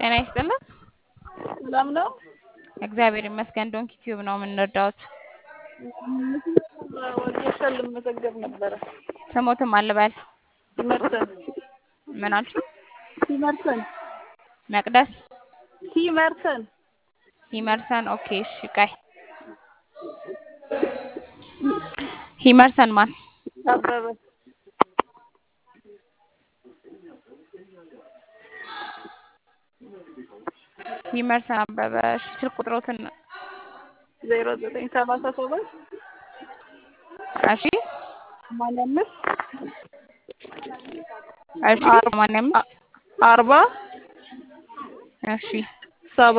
ጤና ይስጥልን። ሰላም ነው? እግዚአብሔር ይመስገን። ዶንኪ ቲዩብ ነው የምንረዳዎት። ወጌሻ ልመዘገብ ነበረ። ስሞትም አልበል ሲመርሰን ምናችሁ? ሲመርሰን መቅደስ ሲመርሰን ሂመርሰን። ኦኬ እሺ፣ ቀይ ሂመርሰን ማን? አበበ ሂመርሰን አበበ። እሺ፣ ስልክ ቁጥሮትን ዜሮ ዘጠኝ ሰላሳ ሰባት እሺ፣ ሰማንያ አምስት እሺ፣ ሰማንያ አምስት አርባ እሺ፣ ሰባ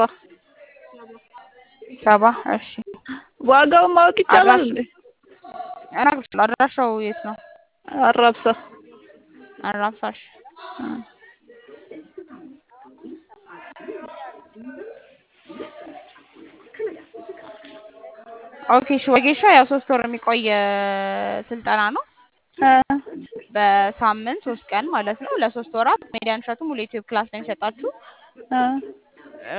ሰባ እሺ። ዋጋውን ማወቅ ይቻላል አድራሽ- እንዴ? እነግርሻለሁ። አድራሻው የት ነው? አራብሳ አራብሳሽ ኦኬ እሺ። ወጌሻ ያው ሶስት ወር የሚቆይ ስልጠና ነው። እ በሳምንት ሶስት ቀን ማለት ነው። ለሶስት ወራት ሜዲያን እሸቱ ሙሉ ዩቲዩብ ክላስ ነው የሚሰጣችሁ። እ እ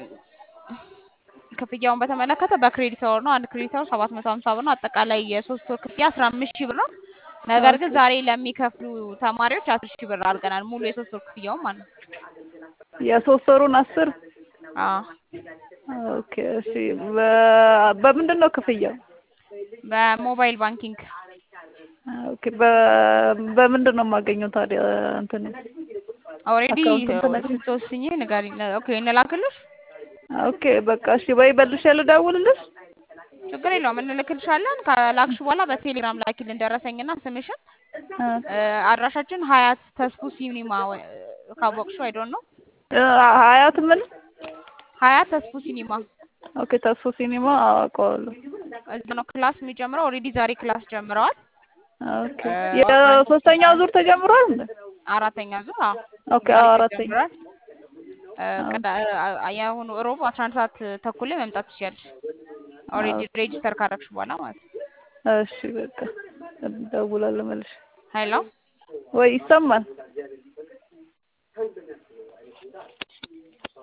ክፍያውን በተመለከተ በክሬዲት አወር ነው። አንድ ክሬዲት አወር ሰባት መቶ ሀምሳ ብር ነው። አጠቃላይ የሶስት ወር ክፍያ አስራ አምስት ሺህ ብር ነው። ነገር ግን ዛሬ ለሚከፍሉ ተማሪዎች አስር ሺህ ብር አድርገናል። ሙሉ የሶስት ወር ክፍያውን ማለት ነው። የሶስት ወሩን አስር አዎ ኦኬ እሺ። በ- በምንድን ነው ክፍያው? በሞባይል ባንኪንግ ኦኬ በ- በምንድን ነው የማገኘው ታዲያ እንትን ኦልሬዲ አካውንቱን ትነግሪኝ? ስትወስኝ ንገሪኝ። ኦኬ እንላክልሽ፣ ኦኬ በቃ እሺ። ወይ መልሼ ልደውልልሽ? ችግር የለውም እንልክልሻለን። ከላክሽ በኋላ በቴሌግራም ላኪልን ደረሰኝና ስምሽን። እ እ አድራሻችን ሀያት ተስፉ ሲኒማ ወይ- ካወቅሽው አይዶን ነው እ ሀያት ምን? ሀያት ተስፉ ሲኒማ ኦኬ ተስፎ ሲኒማ አውቀዋለሁ። እዛ ነው ክላስ የሚጀምረው። ኦልሬዲ ዛሬ ክላስ ጀምረዋል። ኦኬ የሶስተኛው ዙር ተጀምሯል እንዴ? አራተኛ ዙር አዎ ኦኬ ዛሬ አዎ አራተኛ ተጀምሯል። እ ቅዳ- እ የአሁኑ እሮብ አስራ አንድ ሰዓት ተኩል ላይ መምጣት ትችያለሽ። ኦልሬዲ ሬጂስተር ካረግሽ በኋላ ማለት ነው። እሺ በቃ እደውላለሁ መልሼ። ሀይሎ ወይ ይሰማል?